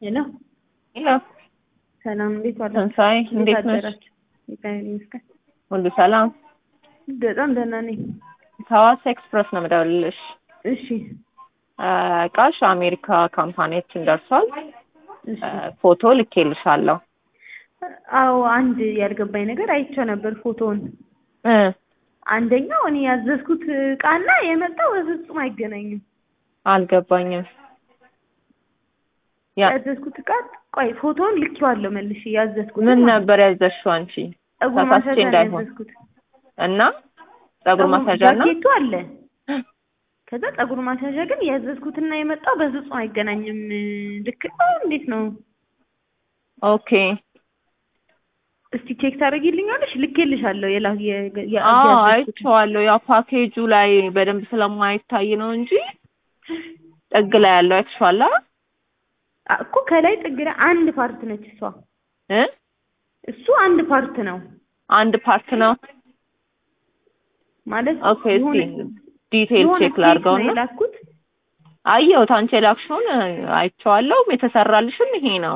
ሄሎ ሄሎ ሰላም፣ እንዴት ዋላችሁ? ትንሣኤ እንዴት ነሽ? አደራችሁ? እግዚአብሔር ይመስገን ሁሉ ሰላም? በጣም ደህና ነኝ። ከሐዋሳ ኤክስፕረስ ነው የምደውልልሽ። እሺ እቃሽ አሜሪካ ካምፓኒያችን ደርሷል። እሺ። ፎቶ ልኬልሻለሁ። አዎ አንድ ያልገባኝ ነገር አይቼው ነበር ፎቶውን። እ አንደኛው እኔ ያዘዝኩት እቃና የመጣው በፍጹም አይገናኝም። አልገባኝም። ያ ያዘዝኩት እቃ ቆይ ፎቶውን ልኬዋለሁ መልሼ ያዘዝኩት ምን ማለት ነው። ነበር ያዘዝሽው አንቺ? ፀጉር ተሳስቼ ማስያዣ ነው እንዳይሆን ያዘዝኩት። እና ፀጉር ማስያዣ እና ጃኬቱ አለ። ከዛ ፀጉር ማስያዣ ግን ያዘዝኩትና የመጣው በፍጹም አይገናኝም። ልክ ነው እንዴት ነው? ኦኬ እስቲ ቼክ ታደርጊልኛለሽ? ልኬልሻለሁ። የላ የ- የ- አዎ ያዘዝኩት አይቼዋለሁ። ያው ፓኬጁ ላይ በደንብ ስለማይታይ ነው እንጂ ጥግ ላይ ያለው አይተሽዋል አይደል? አ- እኮ ከላይ ጥግ ላይ አንድ ፓርት ነች እሷ። እ እሱ አንድ ፓርት ነው አንድ ፓርት ነው። ማለት ኦኬ እስቲ የሆነ- ዲቴል የሆነ ቼክ ኬክ ነው ላድርገውና የላኩት። አየሁት። አንቺ የላክሽውን አይቼዋለሁ። የተሰራልሽም ይሄ ነው።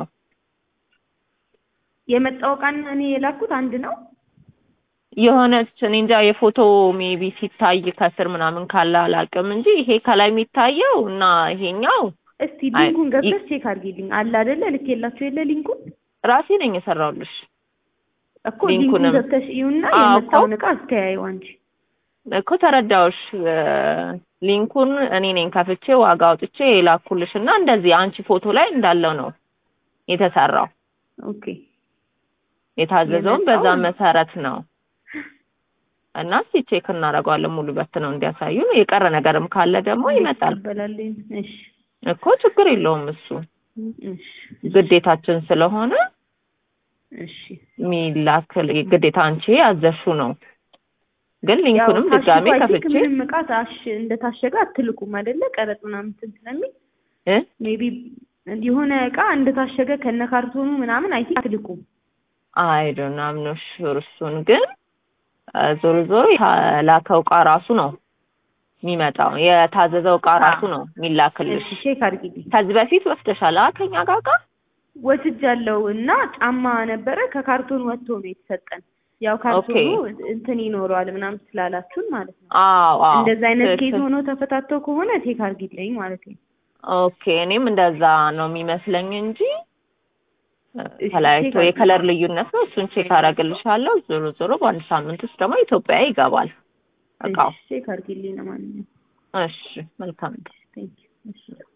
የመጣው እቃና እኔ የላኩት አንድ ነው። የሆነች እኔ እንጃ የፎቶ ሜቢ ሲታይ ከስር ምናምን ካለ አላውቅም እንጂ ይሄ ከላይ የሚታየው እና ይሄኛው እስቲ አይ፣ ሊንኩን ይ- ገብተሽ ቼክ አድርጊልኝ። አለ አይደለ? ልኬላችሁ የለ ሊንኩን ራሴ ነኝ የሰራሁልሽ። እኮ ሊንኩን ሊንኩንም ገብተሽ እዩና አዎ የመጣውን እኮ እቃ አስተያዩ አንቺ። እኮ ተረዳሁሽ። እ፣ ሊንኩን እኔ ነኝ ከፍቼ ዋጋ አውጥቼ የላኩልሽ እና እንደዚህ አንቺ ፎቶ ላይ እንዳለው ነው የተሰራው። ኦኬ የታዘዘውን በዛ የመጣው መሰረት ነው እና እስኪ ቼክ እናደርገዋለን። ሙሉ በት ነው እንዲያሳዩን። የቀረ ነገርም ካለ ደግሞ ይመጣል ይቀበላልኝ። እሺ እኮ ችግር የለውም እሱ እሺ ግዴታችን ስለሆነ እሺ ሚላክ ግዴታ አንቺ ያዘሽው ነው። ግን ያው ሊንኩንም ድጋሜ ታሽጎ አይ ቲንክ ከፍቼ ምንም እቃ ታሽ እንደታሸገ አትልኩም አይደለ? ቀረጥ ምናምን እንትን ስለሚል እ ሜቢ የሆነ እቃ እንደታሸገ ከነ ካርቶኑ ምናምን አይ ቲንክ አትልኩም። አይ ዶንት አም ኖት ሹር እሱን ግን እ፣ ዞሮ ዞሮ የተላከው እቃ ራሱ ነው የሚመጣው። የታዘዘው እቃ ራሱ ነው የሚላክልሽ። እሺ ቼክ አድርጊልኝ። ከዚህ በፊት ወስደሻል አ ከኛ ጋር እቃ? ወስጃለሁ እና ጫማ ነበረ ከካርቶን ወጥቶ ነው የተሰጠን። ያው ካርቶኑ እንትን ይኖረዋል ምናምን ስላላችሁን ማለት ነው። አዎ አዎ እንደዛ አይነት ኬዝ ትክክል። ሆኖ ተፈታተው ከሆነ ቼክ አድርጊልኝ ማለት ነው። ኦኬ እኔም እንደዛ ነው የሚመስለኝ እንጂ እ፣ እሺ ተለያይቶ ቼክ አድርጊ። የከለር ልዩነት ነው። እሱን ቼክ አደርግልሻለሁ። ዞሮ ዞሮ በአንድ ሳምንት ውስጥ ደግሞ ኢትዮጵያ ይገባል እቃው። እሺ ቼክ አድርጊልኝ ለማንኛውም። እሺ መልካም ቴንክ ዩ። እሺ